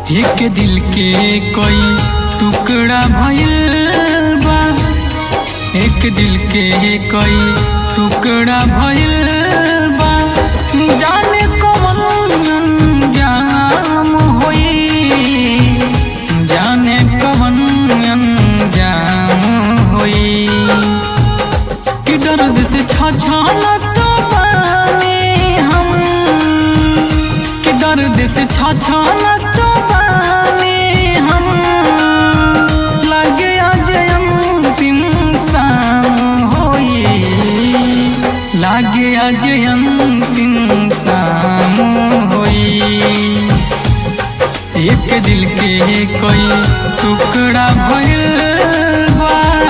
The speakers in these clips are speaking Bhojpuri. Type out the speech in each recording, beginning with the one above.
एक दिल के कोई टुकड़ा भइल बा एक दिल के कोई टुकड़ा भइल बा जाने कौन अंजाम होई जाने कौन अंजाम होई कि दर्द से छछलत बानी हम कि दर्द से छछलत बानी हम लगे आज अंतिम शाम होई लागे आज अंतिम शाम होई एक दिल के कोई टुकड़ा भइल बा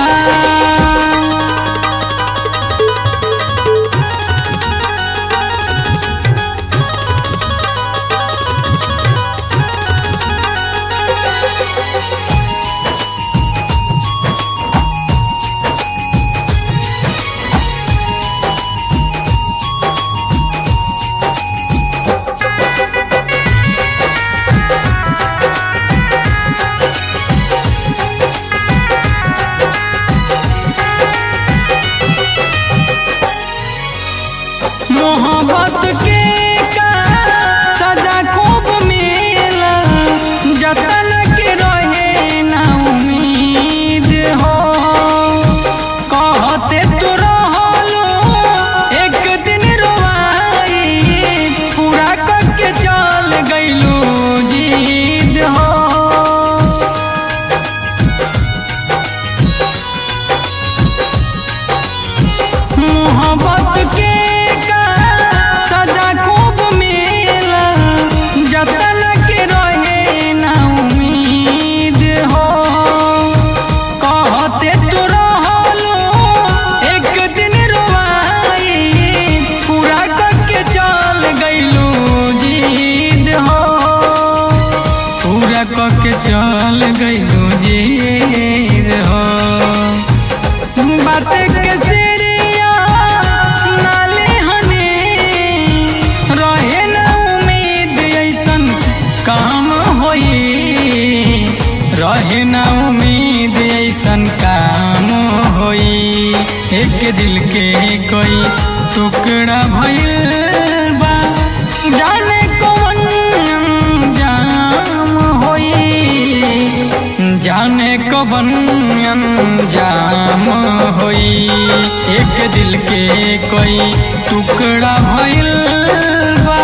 मोहब्बत के का सजा खूब मिलल जतन के रहे ना उम्मीद हो कहते तू रहलो एक दिन रोवाई पूरा करके चल गइलू जीद हो मोहब्बत के का सजा खूब मिलल जतन के रहे ना उम्मीद हो कहते तू रहलो एक दिन रोवाई पूरा करके चल गइलू जीद हो पूरा करके चल गइलू जीद हो बात के सिरिया नाले हने रहे न उम्मीद ऐसन काम होई रहे न उम्मीद ऐसन काम होई एक दिल के कोई टुकड़ा भइल बा जाने कौन अंजाम होई जाने कवन अंजाम होई एक दिल के कोई टुकड़ा भइल बा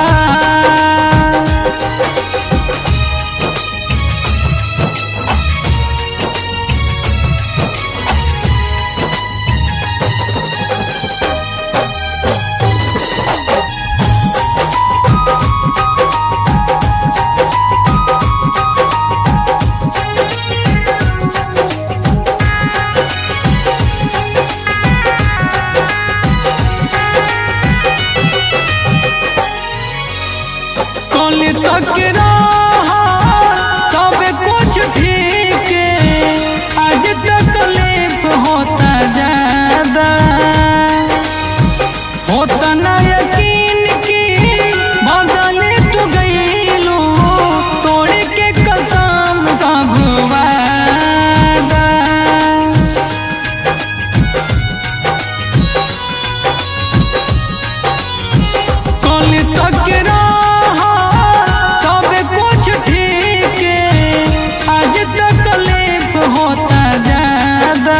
कल तक रहा सब कुछ ठीक आज तकलीफ होता ज्यादा होता ना यकीन की बदल तू गईलू तोड़ के कसम सब वादा कल तक रहा सब कुछ ठीक आज तकलीफ होता ज्यादा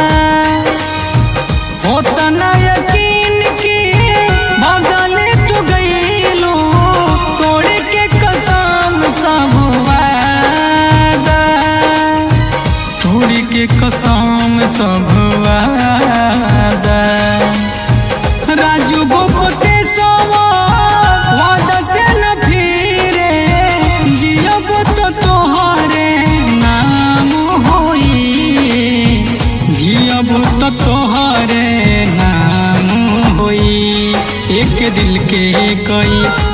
होता ना यकीन की बदल तू गईलू तोड़ के कसम सब वादा तोड़ के कसम सब वादा राजू गोपते सवा वादा से न फिरे जियब तो तोहरे नाम होई जियब तो तोहरे नाम होई एक दिल के कोई